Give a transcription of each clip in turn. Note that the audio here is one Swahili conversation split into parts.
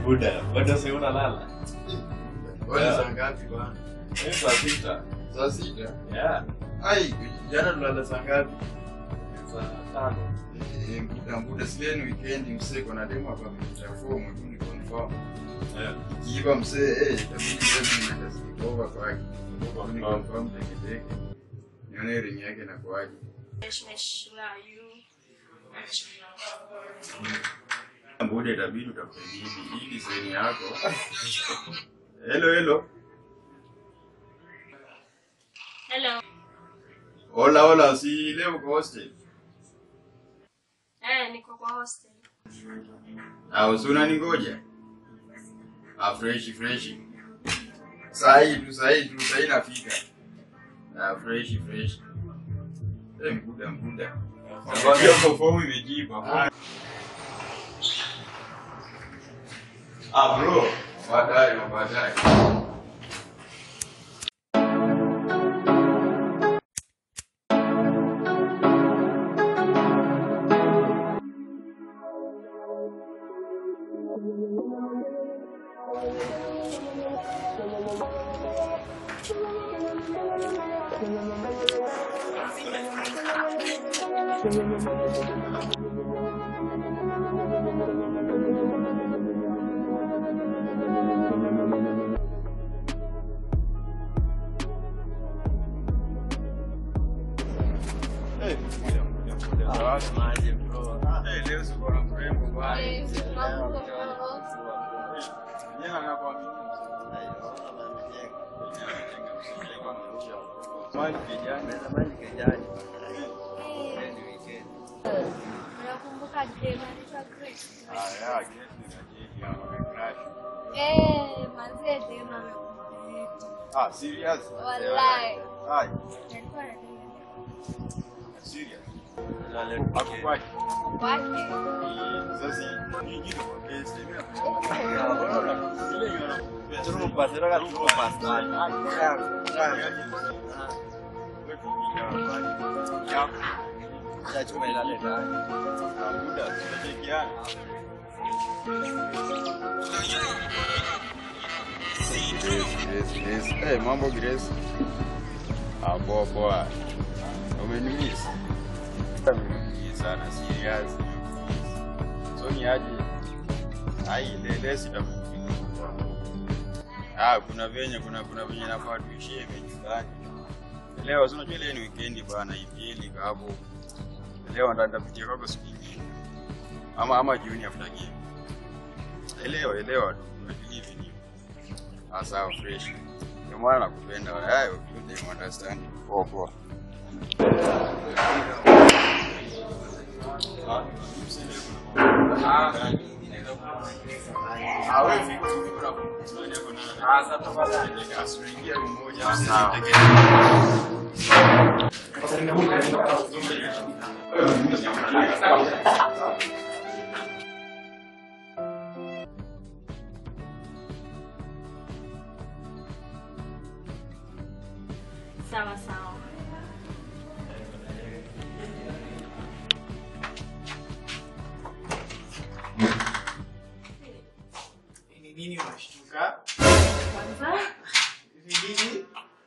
Buda, bado si unalala? Wewe Yeah. saa ngapi bwana? Eh, saa sita. Saa sita? Yeah. Ai, jana tulala saa ngapi? Saa tano. Eh, Mbuda mbuda sileni weekend msee kuna demo hapa amenichafua mtu ni confirm. Yeah. Kiiba msee eh itabidi leo nienda sleepover kwake. Ni confirm teke teke. Nione ring yake na kwaje. Mbuda itabidi utafute bibi. Hii design yako. Hello hello. Hello. Hola hola, si leo uko hostel. Eh, niko kwa hostel. au si unaningoja? Ah, freshi freshi. Sahi tu sahi tu sahi nafika. Ah, freshi freshi. Eh, mbuda mbuda. Nakwambia uko fomu imejipa. Ah bro, baadaye baadaye. Eh, mbuda mbuda mbuda. Eh, leo siko na mrembo bwana. Jana nakwambia. Mali kijana. Unakumbuka dem anaitwa Grace? Ah, ya, gesi na jeki hapa wamecrash. Eh, manzie dem amekubariki. Ah, serious? Wallahi. Ai, Alikuwa anadai serious. Hakukwaje? kwake. Sasa ni jitu kwa kesi. Grace, Grace. Hey, mambo Grace. Ah, poa poa. Umenimiss? Umenimiss sana serious. So ni aje? Ai, lele sitakupiga. Ah, kuna venye kuna kuna venye nafaa tuishie nyumbani. Leo si unajua ile ni weekend bana, IPL iko hapo. Leo ndo nitapitia kwako siku nyingine. Ama ama jioni after game. Elewa, elewa tu. Unajilivi ni. Ah, sawa fresh. Ndio maana nakupenda. Hayo you them understand. Poa poa. Ah, wewe vipi vipi unakuwa? Ah, sasa tafadhali. Asiingia mmoja. Sawa. Sawa sawa. Ni nini unashtuka? Kwanza. Ni nini?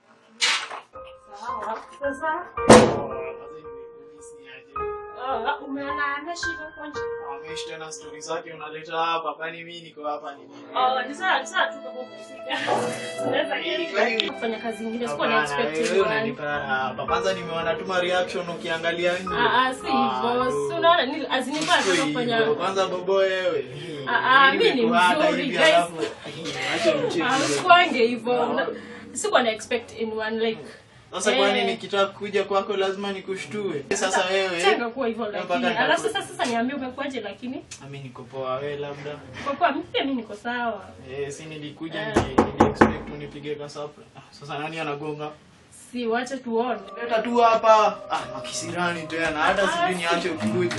Sawa. Sasa. Kwanza nimekumiss ni aje? Ah, umeona ameshika kwanza. Amesh tena stori zake unaleta hapa, kwani mimi niko hapa ni nini? Oh, ni sawa, ni sawa tu kama umefika. Unaweza kufanya kazi nyingine, sikuwa na Hapana, expect wewe you. unanipa hapa. Kwanza nimeona tuma reaction ukiangalia nje. Ah, ah, si hivyo. Si unaona ni azinifaa Sio sana hivyo. kufanya. Kwanza bobo wewe. Ah, ah, Mimi mimi ni nimekuhata mzuri, hivi guys. alafu, acha mchezo. Ah, Sikuange hivyo. Na- Sikuwa na expect in one like Sasa Eh. kwani nikitaka kuja kwako lazima nikushtue? Sasa wewe. changa kuwa hivyo Mpaka lakini. nitakuwa- Alafu sasa sasa niambie umekuaje lakini Mimi niko poa, wewe labda. kwa kwa mimi pia mimi niko sawa. Eh, si nilikuja Eh. ni nili expect unipige kasapra. Ah, Sasa nani anagonga? Si wache tuone. Leta tu hapa. Ah, makisirani tena. Hata sijui niache ukikuja.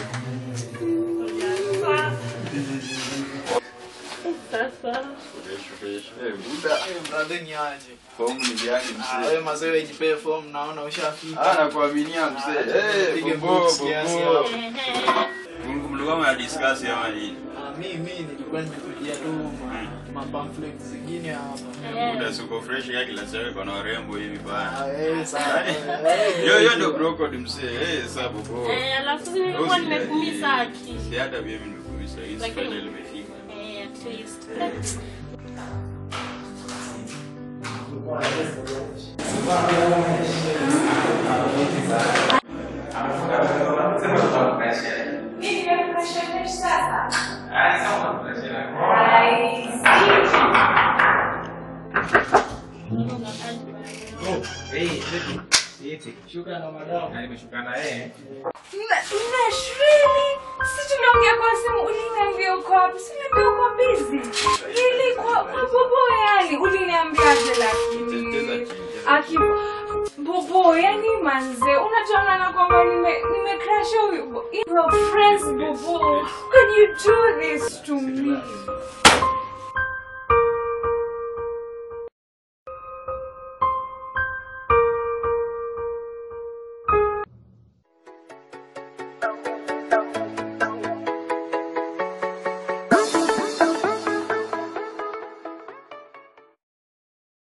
Sasa Fresh fresh. Eh, buda. Eh, brother niaje? Fomu ni gani Ah, mzee? wewe mazee wewe jipe form naona ushafika. Ah, nakuaminia mzee. Eh, Pige bobo books kiasi bobo. hapo. ehe. Mlikuwa mna discuss ama nini? Ah, mi mi nilikuwa nimekujia tu ma- ma pamphlets zingine hapa. Muda suko fresh ya kila siku iko na warembo hivi bana. Ah, eh, sawa. Eh, Yo yo ndio bro code msee. Eh sababu bro. Eh, alafu sasa nilikuwa nimekumisa aki. Si hata mimi nimekumisa. Hii Lakini- final limefika. Eh, at least. Shuka na madamu. Nashrini, si tunaongea kwa simu, uliniambia uko wapi? Si uliniambia uko busy. Ili kwa kwa bobo yani, uliniambiaje lakini? Aki bobo yani manze, unajua na kwamba nime nime crush huyu. bo- Your friends bobo. How can you do this to me?